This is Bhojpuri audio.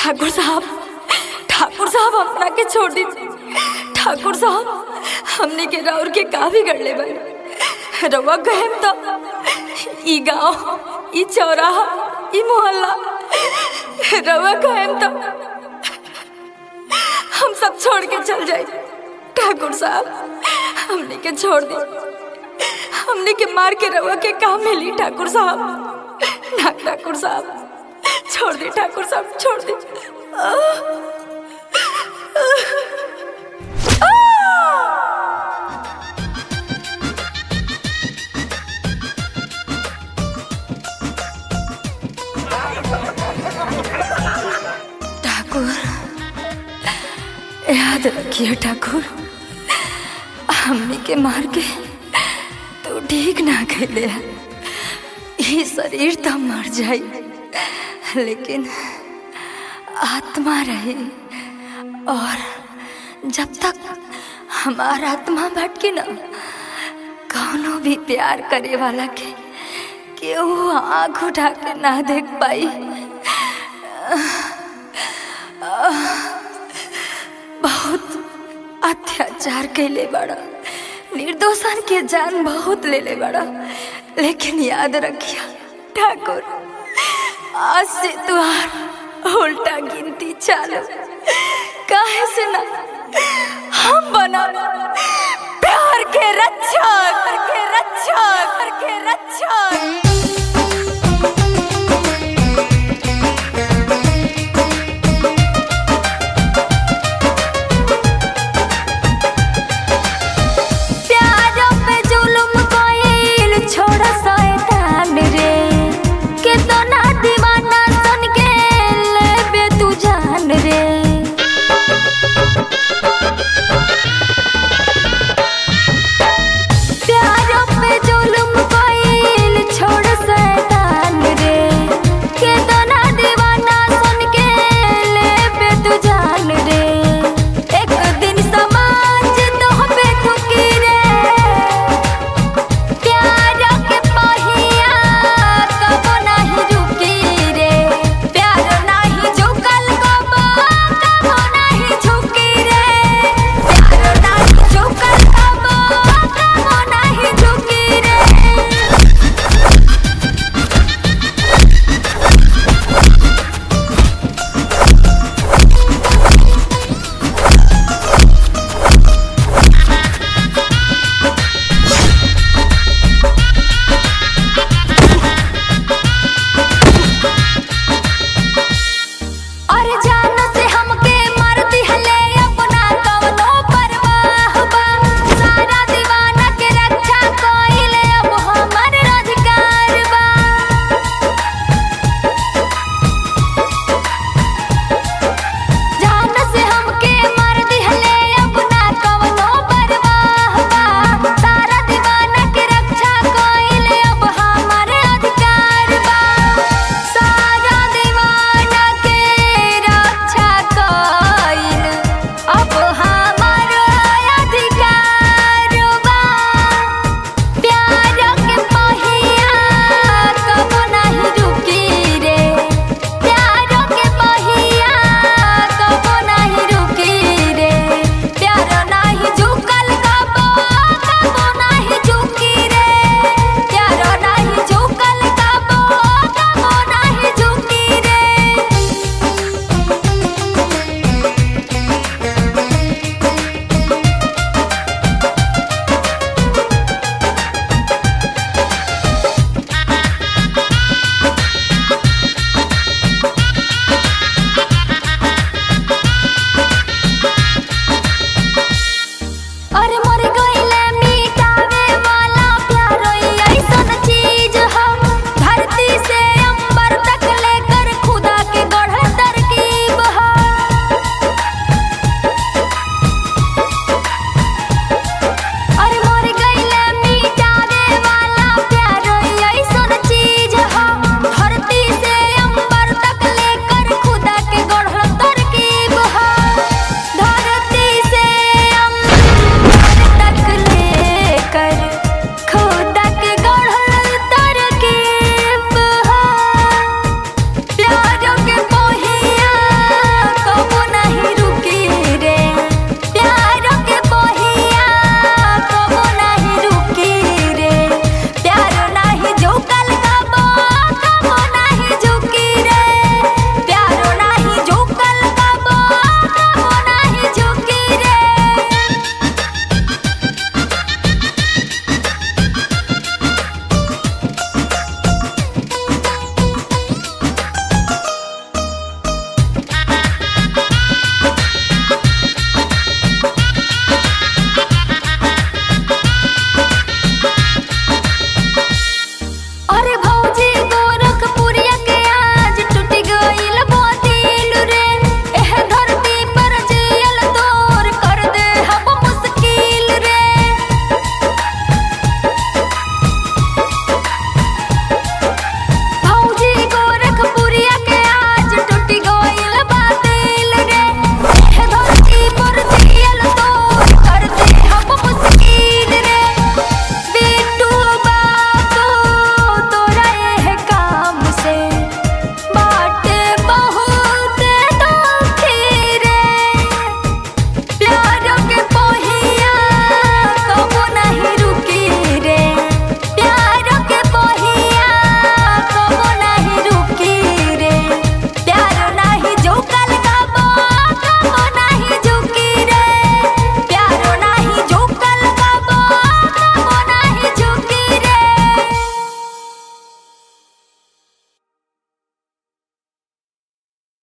ठाकुर साहब ठाकुर साहब अपना के छोड़ दी ठाकुर साहब हमने के राउर के का बिगड़ ले भाई रवा गहम तो ई गांव ई चौराहा ई मोहल्ला रवा गहम तो हम सब छोड़ के चल जाए ठाकुर साहब हमने के छोड़ दी हमने के मार के रवा के काम मिली ठाकुर साहब ना ठाकुर साहब छोड़ दे ठाकुर साहब छोड़ दे ठाकुर याद रखिए ठाकुर हमने के मार के तो ठीक ना खेले ये शरीर तो मर जाई लेकिन आत्मा रहे और जब तक हमारा आत्मा भटके ना कौनो भी प्यार करे वाला के केहू आंख उठा के ना देख पाई बहुत अत्याचार कैले बड़ा निर्दोषन के जान बहुत ले ले बड़ा लेकिन याद रखिया ठाकुर आज से तुहार उल्टा गिनती चालू काहे से ना हम बना प्यार के रक्षा के रक्षा के रक्षा